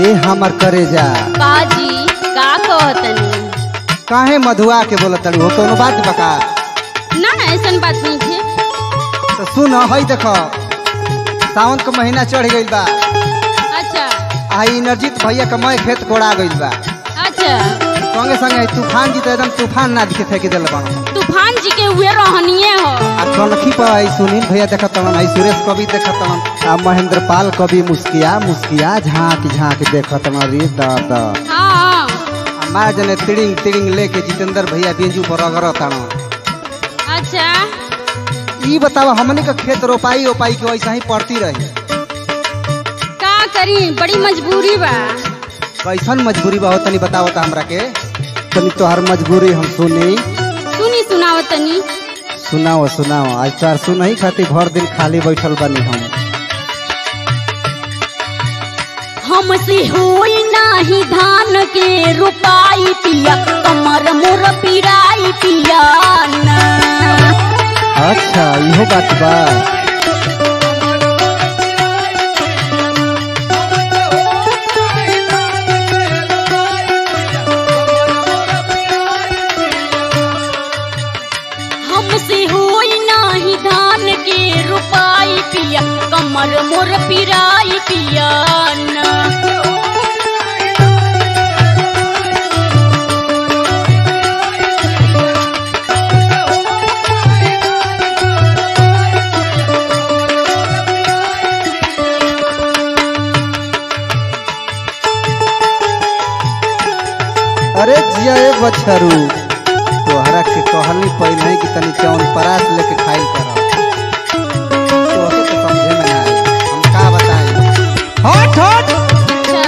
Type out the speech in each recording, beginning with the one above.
ए हमर करे जा काजी का कहतनी काहे मधुआ के बोलत हो कोनो बात बका ना ऐसन बात नहीं है तो सुन हई देख सावन के महीना चढ़ गइल बा अच्छा आ इनरजीत भैया के मैं खेत कोड़ा गइल बा अच्छा संगे संगे तूफान जी तो एकदम तूफान ना दिखे फेंक दिल बन तूफान जी के हुए रहनिए हो आ कनखी पर आई सुनील भैया देखत तन आई सुरेश कवि देखत तन आ महेंद्र पाल कवि मुस्किया मुस्किया झांक झांक देखत तन रे दादा हाँ आ माँ जने तिड़िंग तिड़िंग लेके जितेंद्र भैया बेंजू पर रगड़ तन अच्छा ई बतावा हमनी का खेत रोपाई ओपाई के वैसा ही पड़ती रही का करी बड़ी मजबूरी बा कैसन मजबूरी बा हो तनी बताओ त हमरा के तनी तोहर मजबूरी हम सुनी सुनी सुनावतनी सुनाओ सुनाओ आज तोहर सुनही खातिर भर दिन खाली बैठल बनी हम हमसे होई नाही धान के रोपाई पिया कमर मोर पिराई पिया ना अच्छा इहो बात बा हमसे होई नाही धान के रोपाई पिया कमर मोर पिराई पिया ना अरे जिया ए बछरू तोहरा के कहली पहले ही कि तनी चौन परास लेके खाई कर तोहके तो समझे में ना आई हम का बताई हट हट अच्छा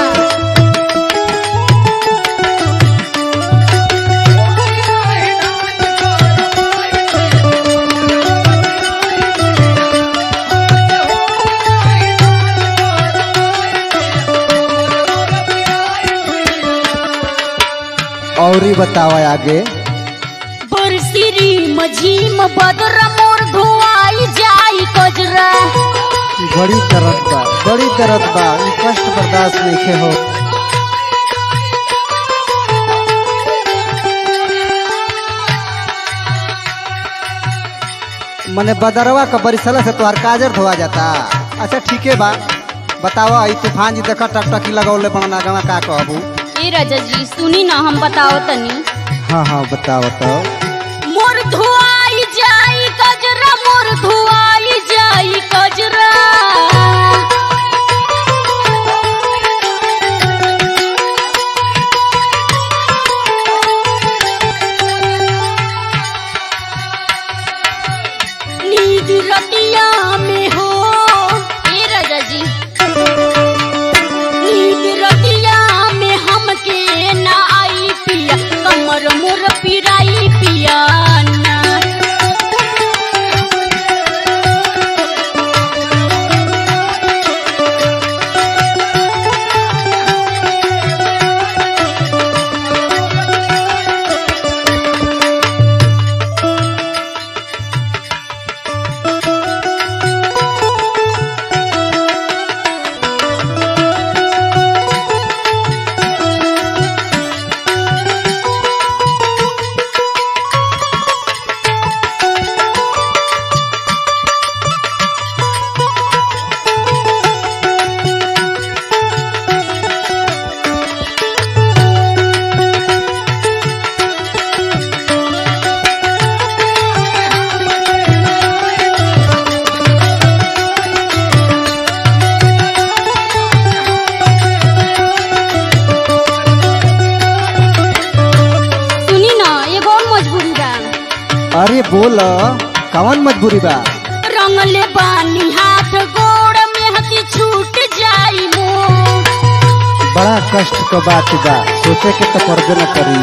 और ही बताओ आगे बरसिरी मझीम बदर मोर धोआई जाई कजरा बड़ी दर्द बा बड़ी दर्द बा ई कष्ट बर्दाश्त नहीं हो मने बदरवा का बरिसला से तोहर काजर धोआ जाता अच्छा ठीक है बा बताओ ई तूफान जी देखा टकटकी लगौले बनना गवा का कहबू ए राजा जी सुनी ना हम बताओ तनी हाँ हाँ बताओ तो मोर धोआई जाई कजरा मोर धोआई जाई कजरा नींद रतिया में हो ए राजा जी नींद रतिया में हमके ना आई पिया कमर मोर पिराई पिया ना सुनी ना एगो और मजबूरी बा अरे बोल कौन मजबूरी बा रंगले बानी हाथ गोड़ में हती छूट जाई मोर बड़ा कष्ट का बात बा सोचे के तो करबे न करी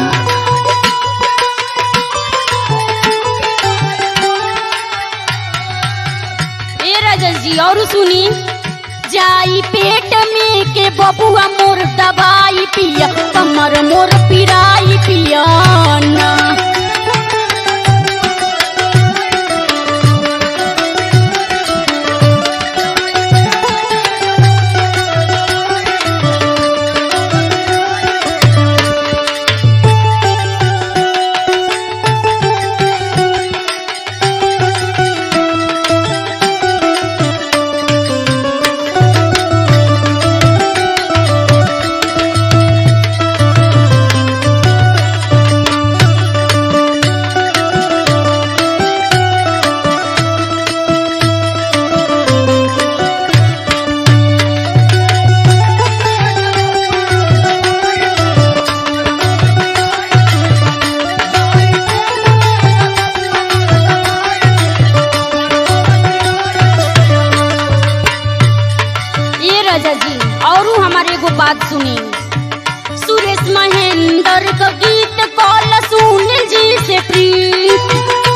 ए राजा जी और सुनी जाई पेट में के बबुआ मोर दवाई पिया कमर मोर पिराई पिया ना राजा जी और हमारे एगो बात सुनी सुरेश महेंद्र का गीत कॉल सुन जी से प्रीत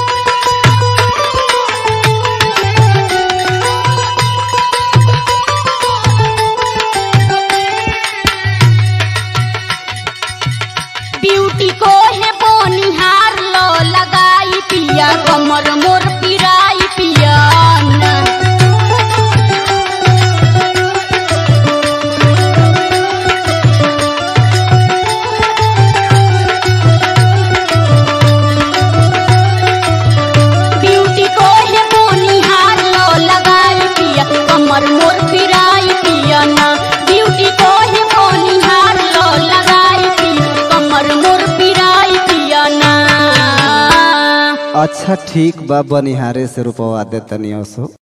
ब्यूटी को है बोनिहार लो लगाई पिया कमर मोर पिराई पिया ना। ब्यूटी को है बोनिहार लो लगाई पिया कमर मोर पिराई पिया ना ब्यूटी को है बोनिहार लो लगाई पिया कमर मोर पिराई पिया ना अच्छा ठीक बा बनिहारे से रुपवा दे तनी सो